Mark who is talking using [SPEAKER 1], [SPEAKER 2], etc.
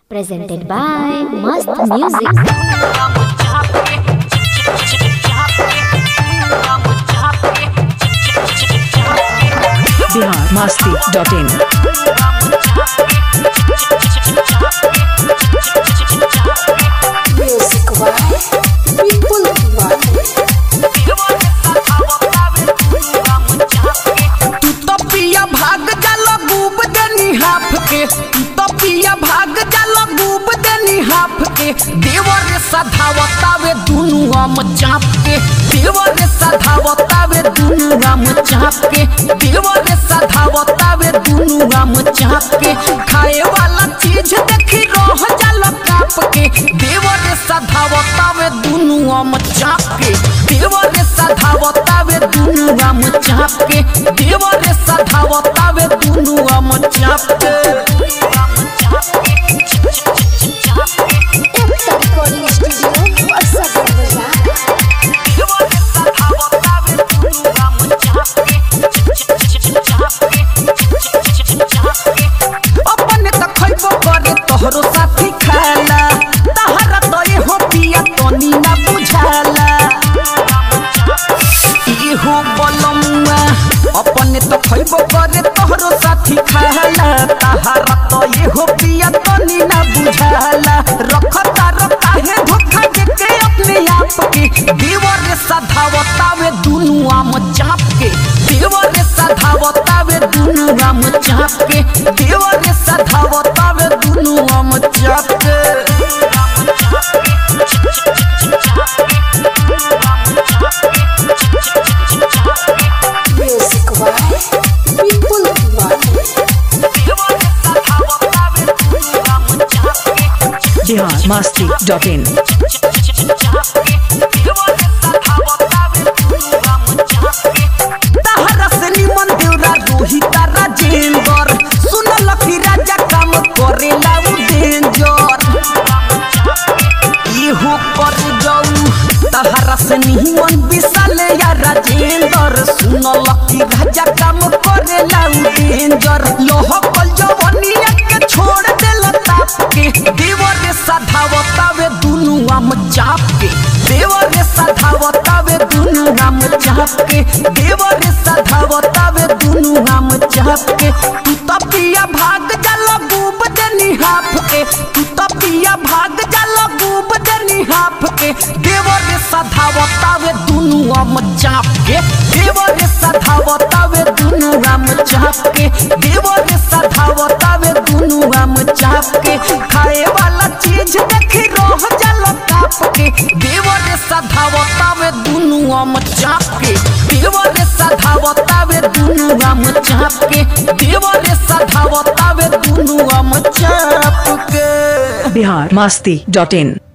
[SPEAKER 1] Presented by Mast Music.
[SPEAKER 2] Bihar Masti dot in
[SPEAKER 3] Music Why? People Why?
[SPEAKER 4] तू तो पिया भाग जाला डूब देनी हाफ के तू तो पिया भाग जाला डूब देनी हाफ के देवर सधावतावे दुनु हम चाप के देवर सधावतावे दुनु हम चाप के देवर सधावतावे दुनु हम चाप के खाए वाला चीज देखी रह जाला काप के देवर सधावतावे दुनु हम चाप के देवर सधावतावे दुनु हम चाप के देवर सधावतावे दुनु हम चाप के
[SPEAKER 3] Ekta Recording Studio, Wasagar Bazaar.
[SPEAKER 4] अपने त खइबो करे तोहरो साथी खाला तहरा तो ये हो पिया तनी ना बुझाला इहो बलमुआ अपने त खइबो करे तोहरो साथी खाला तहरा तो ये हो पिया तनी ना बुझाला रखता रखता है धोखा देके अपने आप के देवर सधावतावे दुनु आम चाप के देवर सधावतावे दुनु आम चाप के देवर सधावतावे दुनु आम चाप के
[SPEAKER 3] Music Why? People Why?
[SPEAKER 2] Bihar Masti dot in
[SPEAKER 4] तहरा से निमन देवरा रोहिता राजेंद्र सुनल कि राजा काम करेला उ डेंजर इहो कर जाऊ तहरा से निमन विशाल या राजेंद्र सुनल कि राजा काम करेला उ डेंजर लोह कल जवनिया के छोड़ देला ताप के देवर सधावतावे दुनु आम चाप के देवर सधावतावे दुनु आम चाप के देवर सधावतावे दुनु आम चाप के तू तो पिया भाग जाला डूब देनी हाफ के तू तो पिया भाग जाला डूब देनी हाफ के देवर सधावतावे दुनु आम चाप के देवर सधावतावे दुनु आम चाप के देवर सधावतावे दुनु आम चाप के खाए वाला चीज देखी रह जाला काप के देवर सधावतावे दुनु आम चाप के देवर सधावतावे दुनु आम चाप के देवर सधावतावे दुनु आम चाप के
[SPEAKER 2] बिहार मास्ती डॉट इन